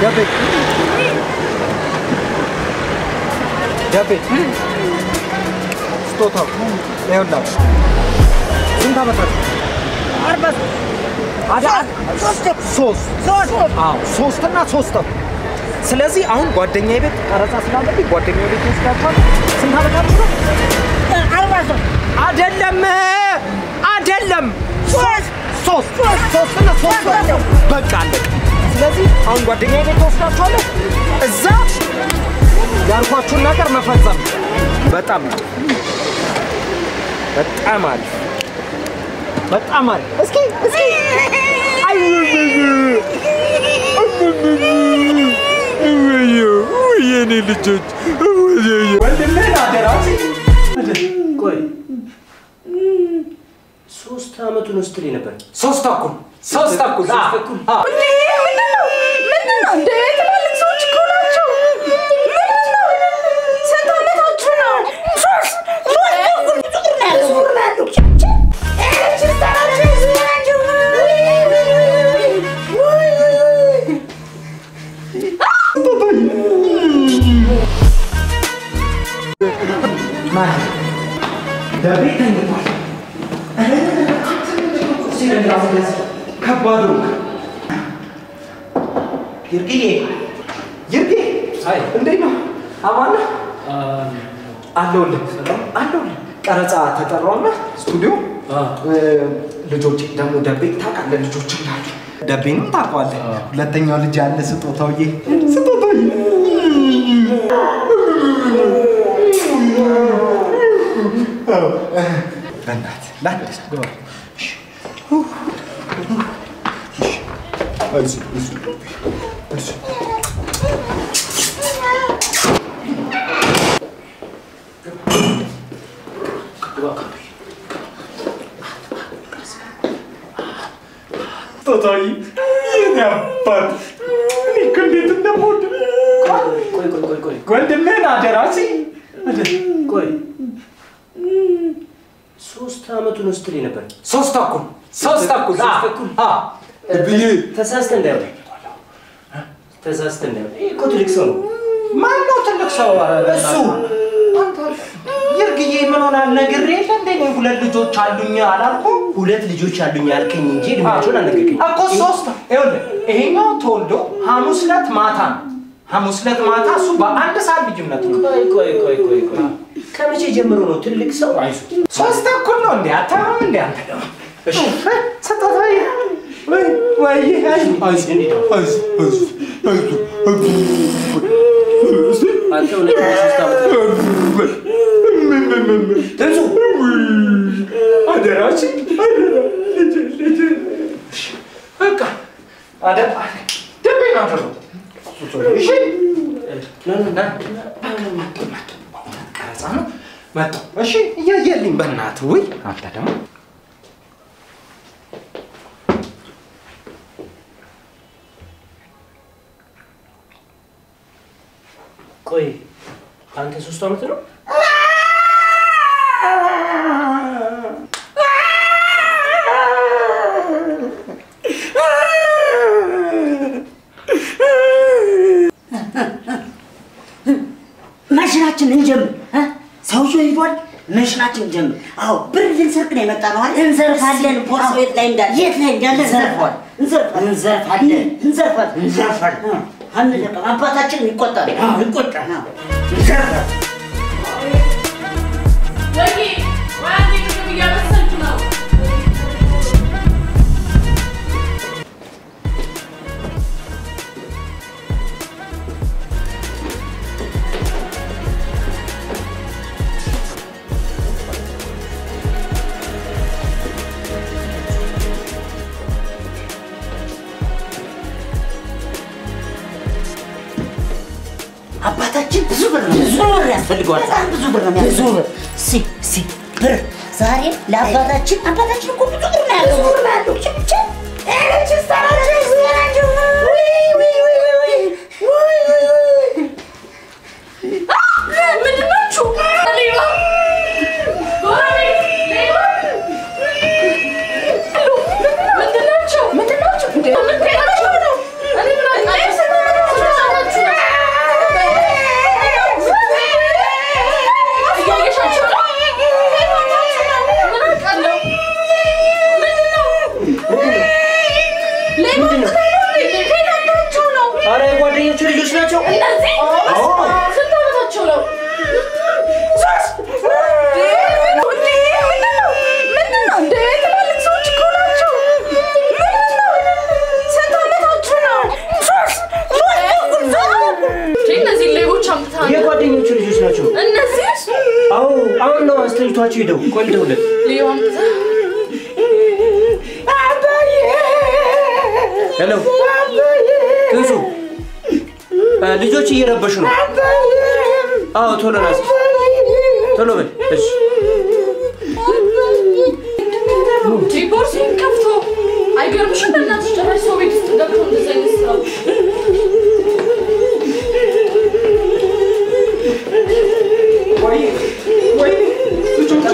ደቤ ደቤ ስጦታው ይኸውላችሁ። ስንት ዓመታችሁ? ሶስት ሶስት አዎ ሶስት እና ሶስት ነው። ስለዚህ አሁን ጓደኛዬ ቤት ቀረጻ ስላለብኝ ጓደኛዬ ቤት ወስዳችኋል። ስንት ዓመታችሁ ነው? አይደለም አይደለም ሶስት ሶስት ሶስት እና ሶስት ነው። በቃ አለቀ። ስለዚህ አሁን ጓደኛዬ ቤት ወስዳችኋለሁ። እዛ ያልኳችሁን ነገር መፈጸም በጣም በጣም አሪፍ በጣም አሪፍ። እስኪ እስኪ የኔ ልጆች ወንድምህን አደራ ቆይ ሶስት አመቱን ስትል ነበር። ሶስት ተኩል ሶስት ተኩል ሶስት አዎ፣ ተኩል። አዎ። ከባዱ ይርቅዬ ይርቄ አይ እንዴት ነው? አማን ነህ? አለሁልህ አለሁልህ። ቀረጻ ተጠራውና ስቱዲዮ እ፣ ልጆች ደግሞ ደቤ ታውቃለህ፣ ልጆች እንዳሉ ደቤንም ታውቀዋለህ። ሁለተኛው ልጅ ያለ ስጦታውዬ ስጦታውዬ አዎ፣ እ፣ በእናትህ ላድርስ ግባ። እሺ፣ እሺ፣ አይዞህ፣ አይዞህ፣ አይዞህ። ስጦታውዬ የኔ አባት እኔ እኮ እንዴት እንደምወድ ቆይ ቆይ ቆይ ቆይ ወንድምህን አደራ ሲ ቆይ ሶስት አመቱን ስትል ነበር። ሶስት ተኩል ሶስት ተኩል ሶስት አዎ፣ ተኩል። አዎ። ብዬ ተሳስተህ እንዳይሆን ተሳስተህ እንዳይሆን። ይህ እኮ ትልቅ ሰው ነው። ማነው ትልቅ ሰው? እሱ ይርግዬ ምን ሆናል? ነግሬ የለ እንደ እኔ ሁለት ልጆች አሉኝ አላልኩም? ሁለት ልጆች አሉኝ ያልከኝ እንጂ እድሜያቸውን አልነገርከኝ። እኮ ሶስት ይኸውልህ፣ ይሄኛው ተወልዶ ሐሙስ ዕለት ማታ ነው። ሐሙስ ዕለት ማታ እሱ በአንድ ሰዓት ልዩነት ነው። ቆይ ቆይ ቆይ ቆይ ቆይ ከመቼ ጀምሮ ነው ትልቅ ሰው? አይዞህ ሶስት ተኩል ነው እንዴ? አታምም እንዴ አንተ ደግሞ? እሺ ስጦታ ወይ ወይ አንተ እውነት ሶስት አመት አደራችን አደራ ልጅ ልጅ በቃ አደራ ደቤን አደረው እሺ ቀረጻ ነው መጣሁ እሺ እያየልኝ በእናትህ ውይ አንተ ደግሞ ቆይ አንተ ሶስት አመት ነው? መሽናችን እንጀምር እ? ሰውዬው ሄዷል። መሽናችን እንጀምር። አዎ ብር ልንሰርቅ ነው የመጣ ነው አይደል? እንዘርፋለን። ቦርሳው የት ላይ እንዳለ የት ላይ እንዳለ እንዘርፋለን። እንዘርፋለን። እንዘርፋለን። እንዘርፋለን። እንዘርፋለን። አንለቅም። አባታችን ይቆጣል። አዎ ይቆጣል። አዎ እንዘርፋለን። ወይኔ ወይ አንዴ ምግብ እያበሰልኩ ነው። አባታችን ብዙ ብር ነው ብዙ ብር ያስፈልገዋል። በጣም ብዙ ብር ነው ብዙ ብር ሲ ሲ ብር ዛሬ ለአባታችን አባታችን እኮ ብዙ ብር ነው ያለው ብር ነው ያለው ችብቻ ምንድን ናችሁ? ሌባ! ጎረቤት! ሌባ! ምንድን ናቸው? ምንድን ናቸው? እንዴ! ምን ሆናችሁ ነው? እኔ ምን አውቃለሁ? ልጆች ናቸው? እነዚህ ስንት ዓመታቸው ነው? እነዚህ ሌቦች አምጥተሃል። የጓደኞቹ ልጆች ናቸው። እነዚህ አዎ አሁን ነው አስተኝቷቸው ሄደው ቆልደውለት ሌባ አምጥተህ ሄሎ ትንሱ እ፣ ልጆች እየረበሹ ነው። አዎ ቶሎ ናስ ቶሎ በል እሺ። ቦርሴን ከፍቶ አይገርምሽም? በእናትሽ ጭራሽ ሰው ቤት ውስጥ ገብቶ እንደዚህ አይነት ስራ ወይ ወይ ልጆቼ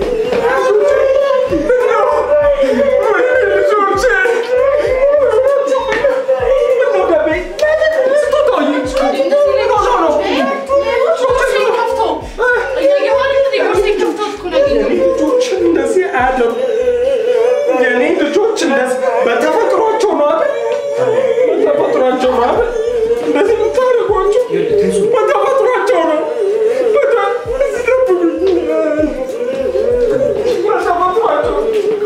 ቦርሴን ከፍቶ እያየሁ አይደል እንዴ? ቦርሴን ከፍቶ እኮ ነው ያገኘሁት። ልጆች እንደዚህ አያደርጉ። የኔ ልጆች እንደዚህ በተፈጥሯቸው ነው አይደል? በተፈጥሯቸው ነው አይደል? እንደዚህ የምታደርጓቸው በተፈጥሯቸው ነው። በተ- እዚህ ደብቁኝ። በተፈጥሯቸው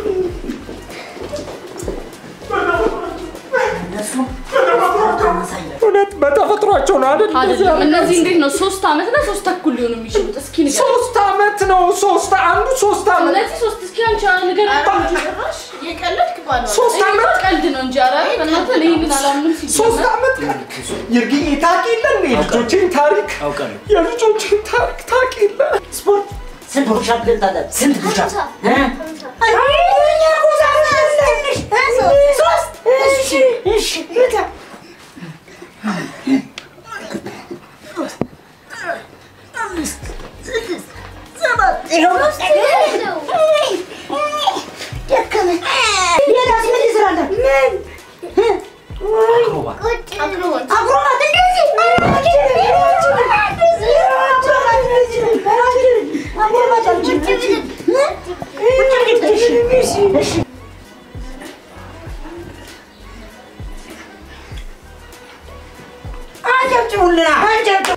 እውነት በተፈጥሯቸው ነው አይደል? እንደዚህ አይደለም እነዚህ እንዴት ነው ሶስት ዓመት እና ሶስት ተኩል ሊሆኑ የሚችሉት? እስኪ ንገረኝ። ሶስት አመት ነው። ሶስት አንዱ ሶስት አመት እነዚህ ሶስት እስኪ አንቺ ንገረኝ። ጭራሽ የቀለድክ ባለው ሶስት እኔ እኮ ዓመት? ቀልድ ነው እንጂ ኧረ በእናትህ እኔ ይህንን አላምንም ሲጀመር። ሶስት አመት ይርግዬ ታውቂ የለ እንዴ? የልጆቼን ታሪክ አውቃለሁ። የልጆቼን ታሪክ ታውቂ የለ ስፖርት ስንት ፑሻፕ ልታጠብ? ስንት ፑሻፕ? እ? ሶስት እሺ እሺ ይኸው ደከመኝ። ሌላስ ምን ልስራለህ? ምን? አክሮባት አክሮባት እንደዚህ አክሮባት አልችልም። እሺ እሺ አጨብጭቡልና አጨብጭቡ።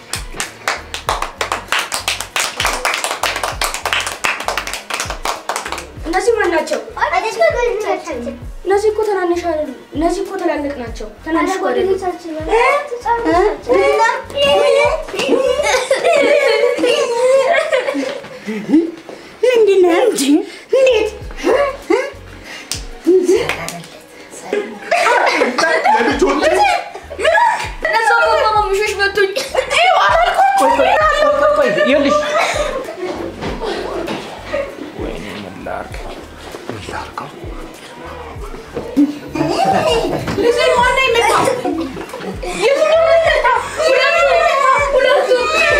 እነዚህ ማን ናቸው? እነዚህ እኮ ትናንሽ አይደሉም። እነዚህ እኮ ትላልቅ ናቸው። ትናንሽ እኮ አይደሉም። ምንድን ነው እንጂ እንዴት የልጆቼ እነዛ እኮ ሚሾች መቱኝ። ቆይ ቆይ ቆይ ቆይ ይኸውልሽ ልጅ ማነው የመጣው? የትኛው ነህ?